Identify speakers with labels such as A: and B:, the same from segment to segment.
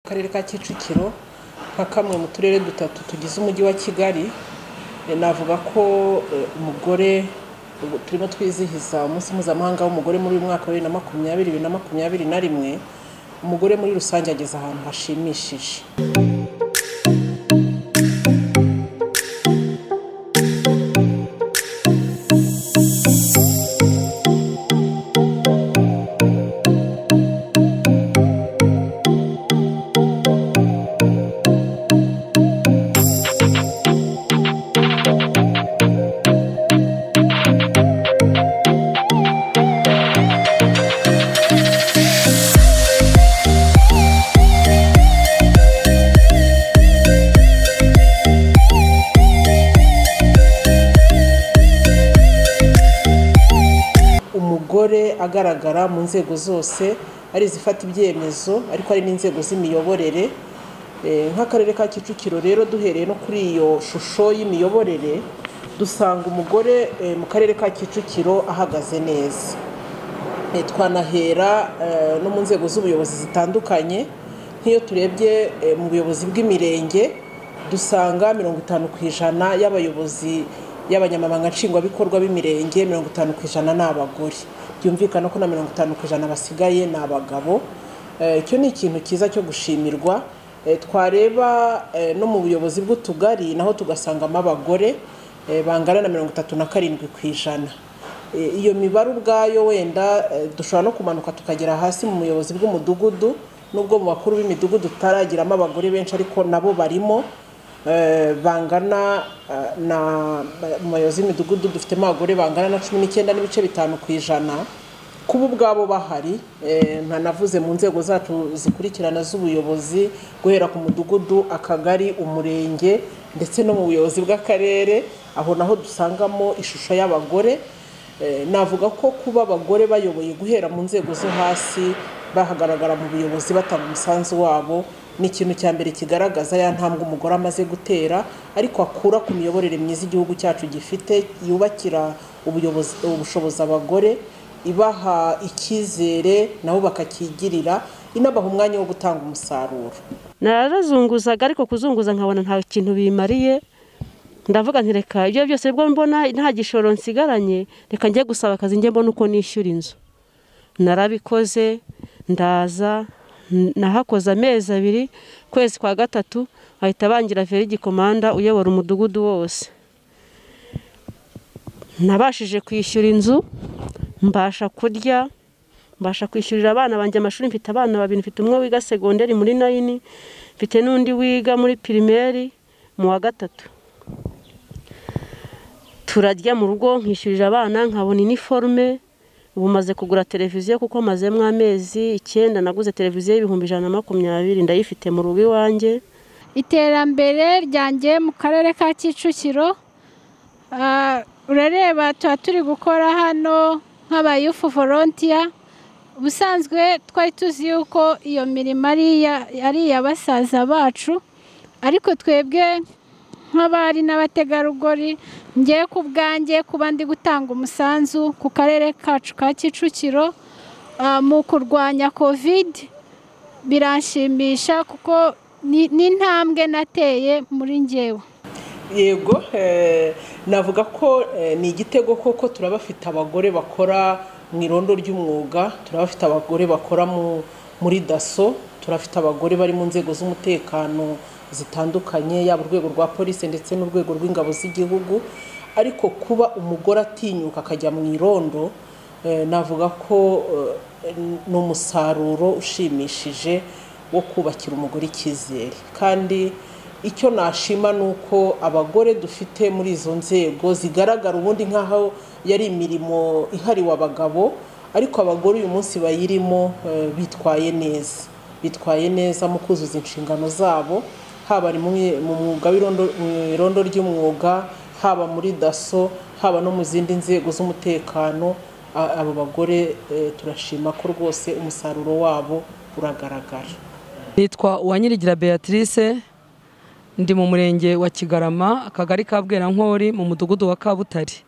A: Akarere ka Kicukiro nka kamwe mu turere dutatu tugize umujyi wa Kigali, navuga ko umugore turimo twizihiza umunsi mpuzamahanga w'umugore muri uyu mwaka wa bibiri na makumyabiri, bibiri na makumyabiri na rimwe, umugore muri rusange ageze ahantu hashimishije. Umugore agaragara mu nzego zose ari izifata ibyemezo ariko hari n'inzego z'imiyoborere Eh, nk'akarere ka Kicukiro rero duhereye no kuri iyo shusho y'imiyoborere dusanga umugore eh, mu karere ka Kicukiro ahagaze neza Eh, twanahera eh, no mu nzego z'ubuyobozi zitandukanye nk'iyo turebye eh, mu buyobozi bw'imirenge dusanga mirongo itanu ku ijana y'abayobozi y'abanyamabanga nshingwabikorwa b'imirenge mirongo itanu ku ijana ni abagore byumvikana ko na mirongo itanu ku ijana basigaye ni abagabo Eh, icyo ni ikintu cyiza cyo gushimirwa Eh, twareba eh, no mu buyobozi bw'utugari naho tugasangamo abagore eh, bangana na mirongo itatu na karindwi ku ijana Eh, iyo mibare ubwayo wenda eh, dushobora no kumanuka tukagera hasi mu buyobozi bw'umudugudu nubwo mu bakuru b'imidugudu tutaragiramo abagore benshi ariko nabo barimo eh, bangana eh, na mu bayobozi b'imidugudu dufitemo abagore bangana na cumi n'icyenda n'ibice bitanu ku ijana kuba ubwabo bahari eh, ntanavuze mu nzego zacu zikurikirana z'ubuyobozi guhera ku mudugudu akagari umurenge ndetse no mu buyobozi bw'akarere aho naho dusangamo ishusho y'abagore Eh, navuga ko kuba abagore bayoboye guhera mu nzego zo hasi bahagaragara mu buyobozi batanga umusanzu wabo ni ikintu cya mbere kigaragaza ya ntambwe umugore amaze gutera ariko akura ku miyoborere myiza igihugu cyacu gifite yubakira ubuyobozi ubushobozi abagore ibaha icyizere nabo bakakigirira inabaha umwanya wo gutanga umusaruro
B: narazunguzaga ariko kuzunguza nkabona nta kintu bimariye ndavuga nti reka ibyo byose bwo mbona nta gishoro nsigaranye reka njye gusaba akazi njye mbona uko nishyura inzu narabikoze ndaza n- nahakoze amezi abiri kwezi kwa gatatu bahita bangira veri gikomanda uyobora umudugudu wose nabashije kwishyura inzu mbasha kurya mbasha kwishyurira abana banjye amashuri mfite abana babiri mfite umwe wiga segonderi muri nayini mfite n'undi wiga muri pirimeri mu wa gatatu turarya mu rugo nkishyurira abana nkabona iniforume ubu maze kugura televiziyo kuko mazemo amezi icyenda naguze televiziyo y'ibihumbi ijana na makumyabiri ndayifite mu rugo iwanjye
C: iterambere ryanjye mu karere ka kicukiro ah, urareba tuba turi gukora hano nk'abayufu volontiya ubusanzwe twari tuzi yuko iyo mirimo ari iya- ari iya basaza bacu ariko twebwe nk'abari n'abategarugori ngewe ku bwanjye kuba ndi gutanga umusanzu ku karere kacu ka kicukiro ah, mu kurwanya kovide biranshimisha kuko ni ni intambwe nateye muri ngewe
A: yego eh, navuga ko eh, ni igitego koko turabafite abagore bakora mu irondo ry'umwuga turabafite abagore bakora mu- muri daso turabafite abagore bari mu nzego z'umutekano zitandukanye yaba urwego rwa polisi ndetse n'urwego rw'ingabo z'igihugu ariko kuba umugore atinyuka akajya mu irondo eh, navuga ko eh, ni umusaruro ushimishije wo kubakira umugore icyizere kandi icyo nashima ni uko abagore dufite muri izo nzego zigaragara ubundi nk'aho yari imirimo ihariwe abagabo ariko abagore uyu munsi bayirimo eh, bitwaye neza bitwaye neza mu kuzuza inshingano zabo haba ari mu- mu mwuga w'irondo mu irondo ry'umwuga haba muri daso haba no mu zindi nzego z'umutekano A- abo bagore eh, turashima ko rwose umusaruro wabo uragaragara
D: nitwa uwanyirigira beatrice ndi mu murenge wa kigarama akagari ka bwerankori mu mudugudu wa kabutare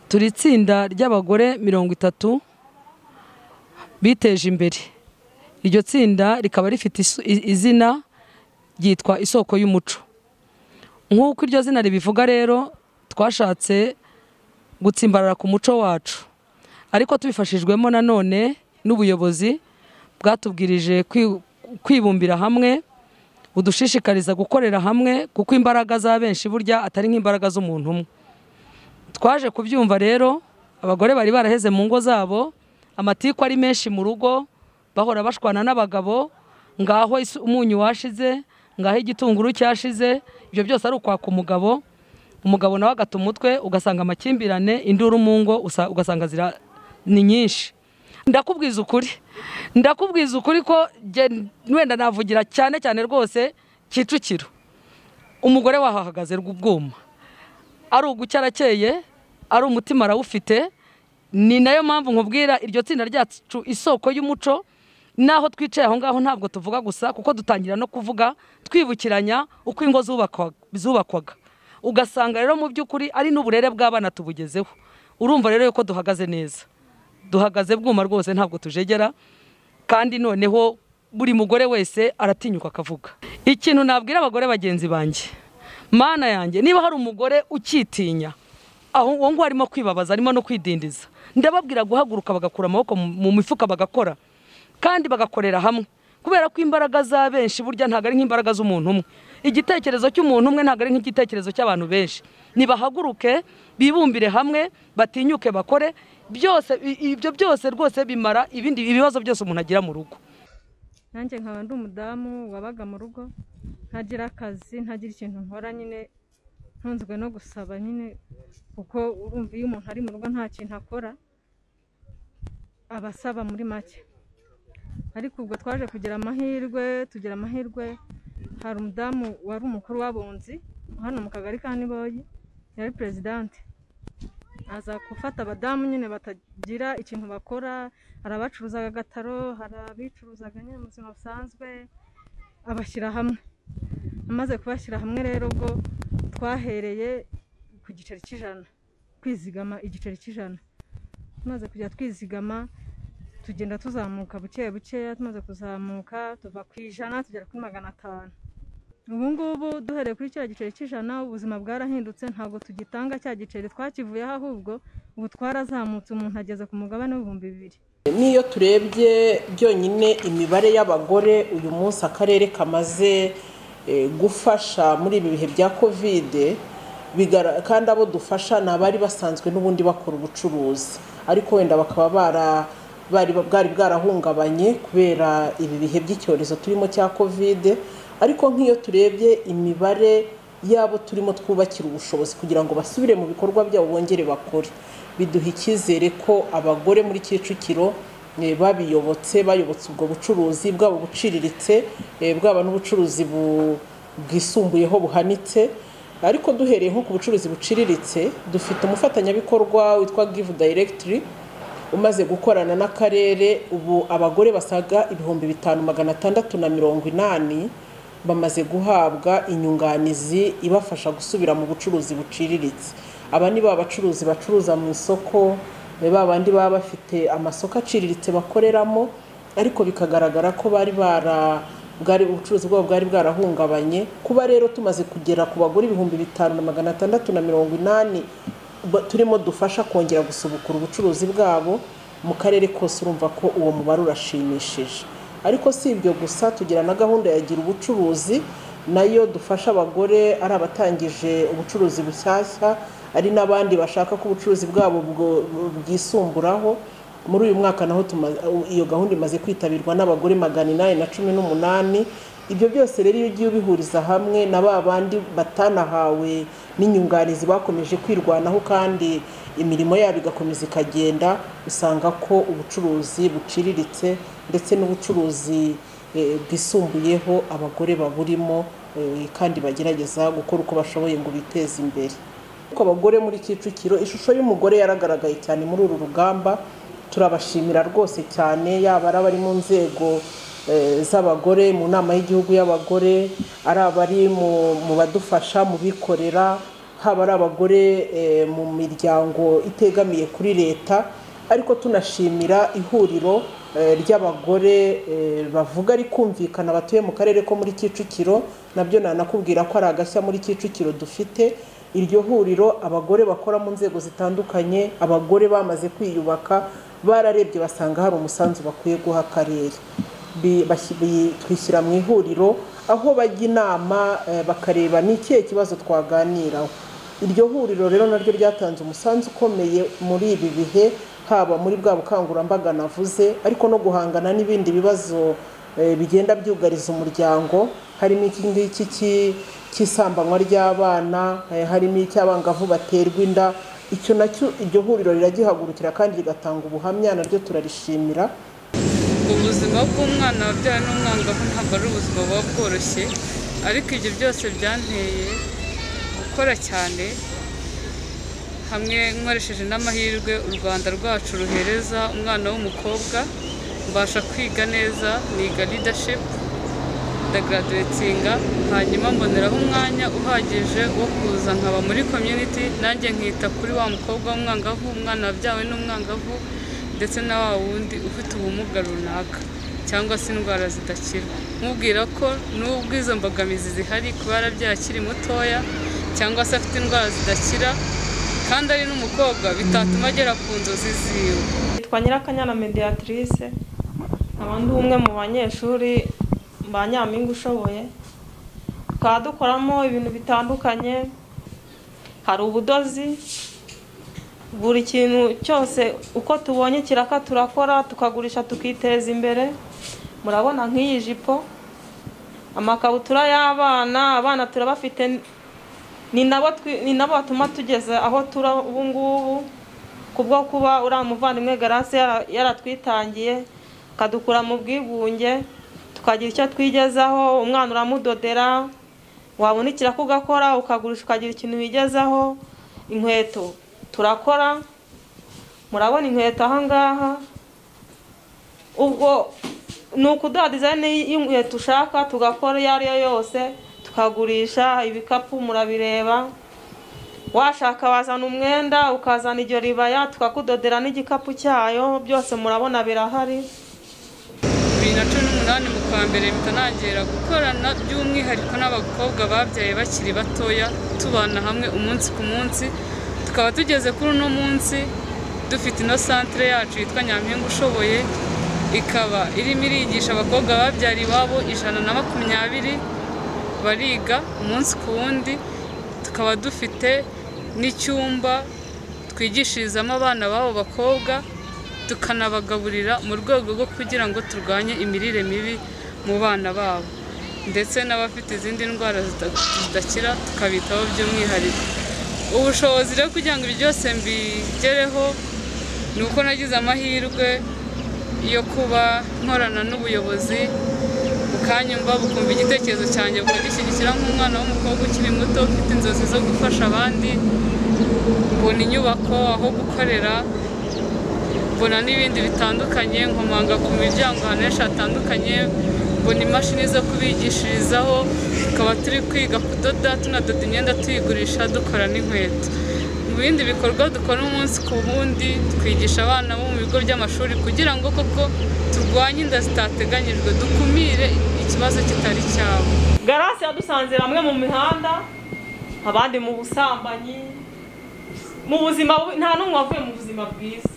D: turi itsinda ry'abagore mirongo itatu biteje imbere iryo tsinda rikaba rifite isu- i- izina ryitwa isoko y'umuco nk'uko iryo zina ribivuga rero twashatse gutsimbarara ku muco wacu ariko tubifashijwemo nanone n'ubuyobozi bwatubwirije kwi- kwibumbira hamwe budushishikariza gukorera hamwe kuko imbaraga za benshi burya atari nk'imbaraga z'umuntu umwe twaje kubyumva rero abagore bari baraheze mu ngo zabo amatiku ari menshi mu rugo bahora bashwana n'abagabo ngaho isu- umunyu washize ngaho igitunguru cyashize ibyo byose ari ukwaka umugabo umugabo nawe agata umutwe ugasanga amakimbirane induru mu ngo usa- ugasanga zira- ni nyinshi ndakubwiza ukuri ndakubwiza ukuri ko jye- wenda navugira cyane cyane rwose kicukiro umugore wahahagaze rw'ubwuma ari ugucya arakeye ari umutima arawufite ni nayo mpamvu nkubwira iryo tsinda ryacu isoko y'umuco n'aho twicaye aho ngaho ntabwo tuvuga gusa kuko dutangira no kuvuga twibukiranya uko ingo zubakwa- zubakwaga ugasanga rero mu by'ukuri ari n'uburere bw'abana tubugezeho urumva rero yuko duhagaze neza duhagaze bwuma rwose ntabwo tujegera kandi noneho buri mugore wese aratinyuka akavuga ikintu nabwira abagore bagenzi banjye mana yanjye niba hari umugore ukitinya aho uwo nguwo arimo kwibabaza arimo no kwidindiza ndababwira guhaguruka bagakura amaboko mu mu mifuka bagakora kandi bagakorera hamwe kubera ko imbaraga za benshi burya ntabwo ari nk'imbaraga z'umuntu umwe igitekerezo cy'umuntu umwe ntabwo ari nk'igitekerezo cy'abantu benshi nibahaguruke bibumbire hamwe batinyuke bakore byose i- ibyo byose rwose bimara ibindi ibibazo byose umuntu agira mu rugo
E: nanjye nkaba ndi umudamu wabaga mu rugo ntagira akazi ntagira ikintu nkora nyine ntunzwe no gusaba nyine kuko urumva iyo umuntu ari mu rugo nta kintu akora aba asaba muri make ariko ubwo twaje kugira amahirwe tugira amahirwe hari umudamu wari umukuru w'abunzi hano mu kagari ka niboyi yari perezidanti aza gufata abadamu nyine batagira ikintu bakora hari abacuruzaga agataro hari abicuruzaga nyine mu buzima busanzwe abashyira hamwe amaze kubashyira hamwe rero ubwo twahereye ku giceri cy'ijana kwizigama igiceri cy'ijana tumaze kujya twizigama tugenda tuzamuka buke bukeya tumaze kuzamuka tuva ku ijana tugera kuri magana atanu ubu ngubu duhereye kuri kiriya giceri cy'ijana ubuzima bwarahindutse ntabwo tugitanga cya giceri twakivuyeho ahubwo ubu twarazamutse umuntu ageze ku mugabane w'ibihumbi bibiri
A: n'iyo turebye byonyine imibare y'abagore uyu munsi akarere kamaze eh, gufasha muri ibi bihe bya kovide bigara- kandi abo dufasha ni abari basanzwe n'ubundi bakora ubucuruzi ariko wenda bakaba bara bari bwari bwarahungabanye kubera ibi bihe by'icyorezo turimo cya kovide ariko nk'iyo turebye imibare yabo turimo twubakira ubushobozi kugira ngo basubire mu bikorwa byabo bongere bakore biduha icyizere ko abagore muri kicukiro eh, babiyobotse bayobotse ubwo bucuruzi bwaba buciriritse eh, bwaba n'ubucuruzi bu- bwisumbuyeho buhanitse ariko duhereye nko ku bucuruzi buciriritse dufite umufatanyabikorwa witwa give directory umaze gukorana n'akarere ubu abagore basaga ibihumbi bitanu magana atandatu na mirongo inani bamaze guhabwa inyunganizi ibafasha gusubira mu bucuruzi buciriritse aba ni ba bacuruzi bacuruza mu isoko ni ba bandi baba bafite amasoko aciriritse bakoreramo ariko bikagaragara ko bari bara bwari ubucuruzi bwabo bwari bwarahungabanye kuba rero tumaze kugera ku bagore ibihumbi bitanu na magana atandatu na mirongo inani ba- turimo dufasha kongera gusubukura ubucuruzi bwabo mu karere kose urumva ko uwo mubare urashimishije ariko si ibyo gusa tugira na gahunda ya gira ubucuruzi nayo dufasha abagore ari abatangije ubucuruzi bushyashya ari n'abandi bashaka ko ubucuruzi bwabo bwo- bwisumburaho muri uyu mwaka naho tuma- iyo gahunda imaze kwitabirwa n'abagore magana inani na cumi n'umunani ibyo byose rero iyo ugiye ubihuriza hamwe na ba bandi batanahawe n'inyunganizi bakomeje kwirwanaho kandi imirimo yabo igakomeza ikagenda usanga ko ubucuruzi buciriritse ndetse n'ubucuruzi eh, bwisumbuyeho abagore baburimo eh, kandi bagerageza gukora uko bashoboye ngo biteze imbere ariko abagore muri kicukiro ishusho y'umugore yaragaragaye cyane muri uru rugamba turabashimira rwose cyane yaba ari abari mu nzego eh, z'abagore mu nama y'igihugu y'abagore ari abari mu- mu badufasha mu bikorera haba ari abagore eh, mu miryango itegamiye kuri leta ariko tunashimira ihuriro eh, ry'abagore eh, bavuga rikumvikana batuye mu karere ko muri Kicukiro nabyo nanakubwira ko ari agashya muri Kicukiro dufite iryo huriro abagore bakora mu nzego zitandukanye abagore bamaze kwiyubaka bararebye basanga hari umusanzu bakwiye guha akarere Bi- bashyi- bi- twishyira mu ihuriro aho bajya inama eh, bakareba ni ikihe kibazo twaganiraho iryo huriro rero naryo ryatanze umusanzu ukomeye muri ibi bihe haba muri bwa bukangurambaga navuze ariko no guhangana n'ibindi bibazo eh, bigenda byugariza umuryango harimo iki ngiki cy'i- cy'isambanywa ry'abana eh, harimo icy'abangavu baterwa inda icyo nacyo iryo huriro riragihagurukira kandi rigatanga ubuhamya naryo turarishimira
F: ubuzima bw'umwana wabyawe n'umwangavu ntabwo ari ubuzima buba bworoshye ariko ibyo byose byanteye gukora cyane hamwe nkoresheje n'amahirwe u rwanda rwacu ruhereza umwana w'umukobwa mbasha kwiga neza niga leadership ndagaraduwetinga hanyuma mboneraho umwanya uhagije wo kuza nkaba muri community nanjye nkita kuri wa mukobwa w'umwangavu umwana wabyawe n'umwangavu ndetse na wa wundi ufite ubumuga runaka cyangwa se indwara zidakira nkubwira ko n'ubwo izo mbogamizi zihari kuba yarabyaye akiri mutoya cyangwa se afite indwara zidakira kandi ari n'umukobwa bitatuma agera ku nzozi ziwe
G: yitwa nyirakanyana mediatrice nkaba ndi umwe mu banyeshuri ba nyampinga ushoboye tukaba dukoramo ibintu bitandukanye hari ubudozi buri kintu cyose uko tubonye kiraka turakora tukagurisha tukiteza imbere murabona nk'iyi jipo amakabutura y'abana abana turabafite ni nabo twi- ni nabo batuma tugeze aho turi ubu ngubu kubwo kuba uriya muvandimwe garasi yara- yaratwitangiye akadukura mu bwigunge tukagira icyo twigezaho umwana uramudodera wabunikira ko ugakora ukagurisha ukagira ikintu wigezaho inkweto turakora murabona inkweto aha ngaha ubwo ni ukuduha dizayini y'inkweto ushaka tugakora iyo ari yo yose tukagurisha ibikapu murabireba washaka wazana umwenda ukazana iryo ribaya tukakudodera n'igikapu cyayo byose murabona birahari
F: bibiri na cumi n'umunani mu kwa mbere mpita ntangira gukorana by'umwihariko n'abakobwa babyaye bakiri batoya tubana hamwe umunsi ku munsi tukaba tugeze kuri uno munsi dufite ino santire yacu yitwa nyampinga ushoboye ikaba irimo irigisha abakobwa babyara iwabo ijana na makumyabiri bariga umunsi ku wundi tukaba dufite n'icyumba twigishirizamo abana b'abo bakobwa tukanabagaburira mu rwego rwo kugira ngo turwanye imirire mibi mu bana babo ndetse n'abafite izindi ndwara zida- zidakira tukabitaho by'umwihariko ubushobozi rero kugira ngo ibi byose mbigereho ni uko nagize amahirwe yo kuba nkorana n'ubuyobozi bukanyumva bukumva igitekerezo cyanjye bukagishyigikira nk'umwana w'umukobwa ukiri muto ufite inzozi zo gufasha abandi mbona inyubako aho gukorera mbona n'ibindi bitandukanye nkomanga ku miryango ahantu henshi hatandukanye mbona imashini zo kubigishirizaho tukaba turi kwiga kudoda tunadoda imyenda tuyigurisha dukora n'inkweto mu bindi bikorwa dukora umunsi ku wundi twigisha abana bo mu bigo by'amashuri kugira ngo koko turwanye inda zitateganyijwe dukumire ikibazo kitari cyabo
G: garasi yadusanze hamwe mu mihanda abandi mu busambanyi mu buzima bubi nta n'umwe wavuye mu buzima bwiza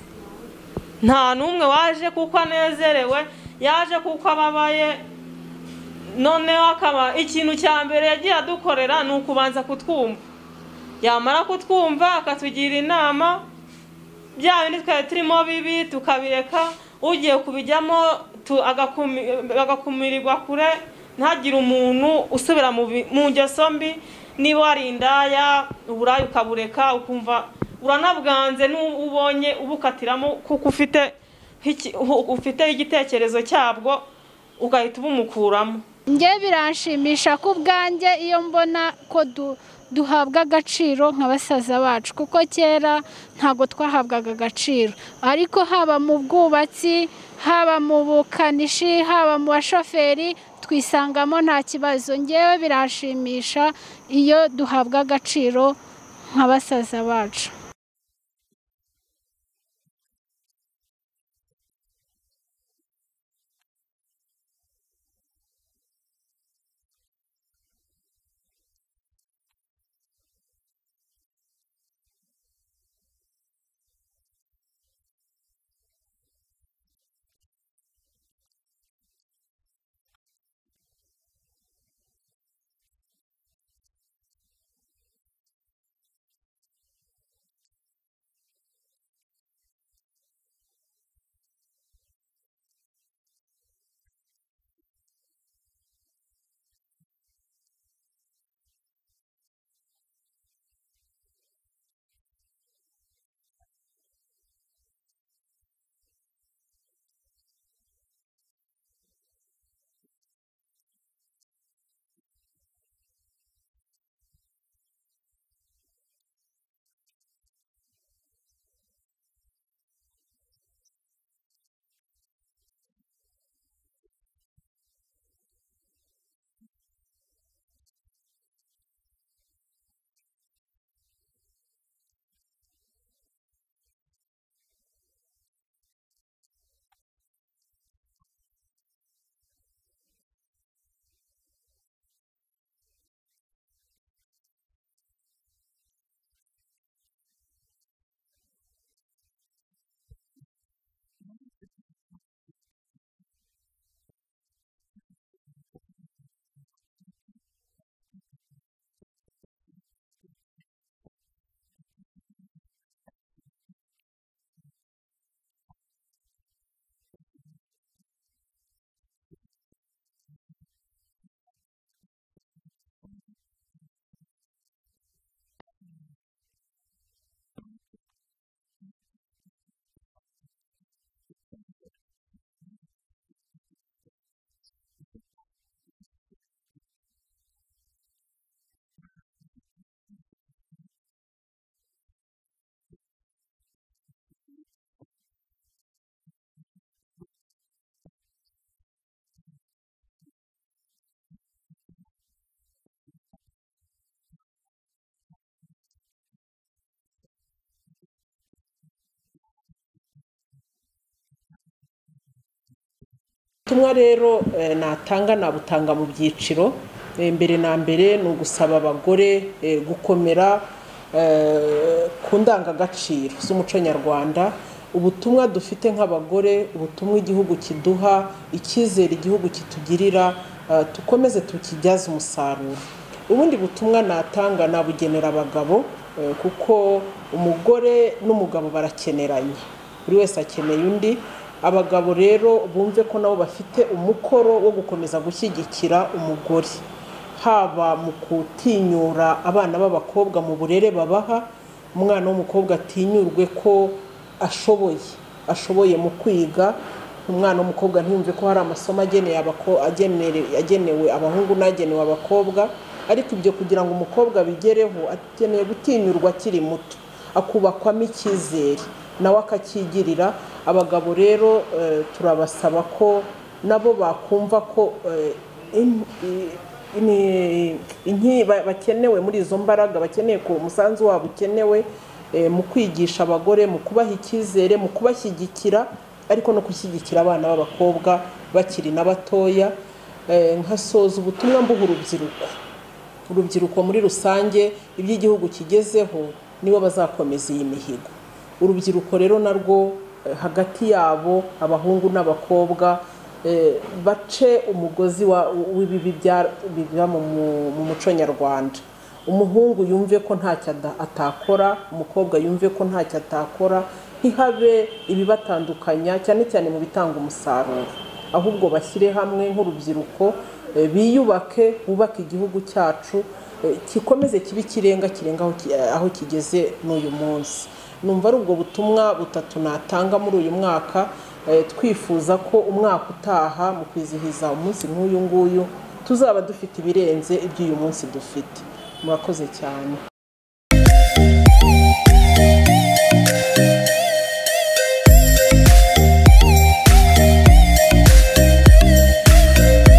G: nta n'umwe waje kuko anezerewe yaje kuko ababaye noneho akaba ikintu cya mbere yagiye adukorera ni ukubanza kutwumva yamara kutwumva akatugira inama bya bindi twari turimo bibi tukabireka ugiye kubijyamo tu- agakumi- agakumirirwa kure ntagire umuntu usubira mu bi- mu ngeso mbi niba wari indaya uburayi ukabureka ukumva uranabwanze n'uwo ubonye ubukatiramo kuko ufite nk'iki- uhu- ufite igitekerezo cyabwo ugahita ubumukuramo
C: njye biranshimisha ko ubwanjye iyo mbona ko du- duhabwa agaciro nka basaza bacu kuko kera ntabwo twahabwaga agaciro ariko haba mu bwubatsi haba mu bukanishi haba mu bashoferi twisangamo nta kibazo ngewe biranshimisha iyo duhabwa agaciro nka basaza bacu
A: ubutumwa rero eh, natanga nabutanga mu byiciro Eh, mbere na mbere ni ugusaba abagore eh, gukomera eh, ku ndangagaciro z'umuco nyarwanda ubutumwa dufite nk'abagore ubutumwa igihugu kiduha icyizere igihugu kitugirira eh, dukomeze tukibyaze umusaruro ubundi butumwa natanga nabugenera abagabo eh, kuko umugore n'umugabo barakeneranye buri wese akeneye undi abagabo rero bumve ko nabo bafite umukoro wo gukomeza gushyigikira umugore haba mu gutinyura abana b'abakobwa mu burere babaha umwana w'umukobwa atinyurwe ko ashoboye ashoboye mu kwiga umwana w'umukobwa ntiyumve ko hari amasomo ageneye abako- agenere- agenewe abahungu n'agenewe abakobwa ariko ibyo kugira ngo umukobwa abigereho akeneye gutinyurwa akiri muto akubakwamo icyizere nawe akacyigirira abagabo rero eh, turabasaba ko nabo bakumva ko eh, in- i- ini- inki- ba- bakenewe muri izo mbaraga bakeneye ko umusanzu wabo ukenewe eh, mu kwigisha abagore mu kubaha icyizere mu kubashyigikira ariko no gushyigikira abana b'abakobwa bakiri na batoya Eh, nkasoza ubutumwa mbuha urubyiruko urubyiruko muri rusange ibyo igihugu kigezeho nibo bazakomeza iyi mihigo urubyiruko rero narwo eh, hagati yabo abahungu n'abakobwa eh, bace umugozi wa- w'ibibi bya- biba mu mu- mu muco nyarwanda umuhungu yumve ko ntacyo ada- atakora umukobwa yumve ko ntacyo atakora ntihabe ibibatandukanya cyane cyane mu bitanga umusaruro ahubwo bashyire hamwe nk'urubyiruko eh, biyubake bubake igihugu cyacu eh, kikomeze kibe ikirenga kirenga aho ki- eh, aho kigeze n'uyu munsi numva ari ubwo butumwa butatu natanga muri uyu mwaka eh, twifuza ko umwaka utaha mu kwizihiza umunsi nk'uyu nguyu tuzaba dufite ibirenze iby'uyu munsi dufite murakoze cyane